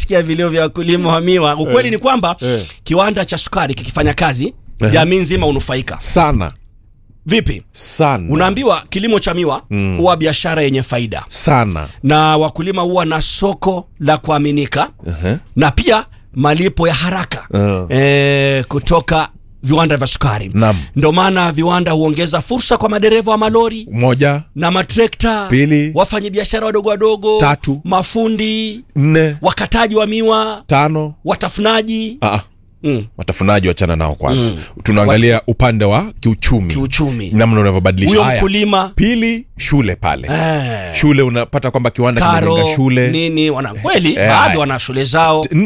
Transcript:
nasikia vilio vya wakulima wa miwa ukweli ni kwamba Eh. kiwanda cha sukari kikifanya kazi Ehe. jamii nzima unufaika sana vipi sana unaambiwa kilimo cha miwa huwa biashara yenye faida sana na wakulima huwa na soko la kuaminika Ehe. na pia malipo ya haraka Uh. e, kutoka viwanda vya sukari Naam. ndo maana viwanda huongeza fursa kwa madereva wa malori moja na matrekta Pili. wafanyabiashara wadogo wadogo Tatu. mafundi nne wakataji wa miwa tano watafunaji ah, mm. watafunaji wachana nao kwanza tunaangalia upande wa kiuchumi kiuchumi namna unavyobadilisha huyo Haya. mkulima pili shule pale eh, shule unapata kwamba kiwanda karo kimejenga shule nini wana kweli Eh, baadhi haya. wana shule zao T-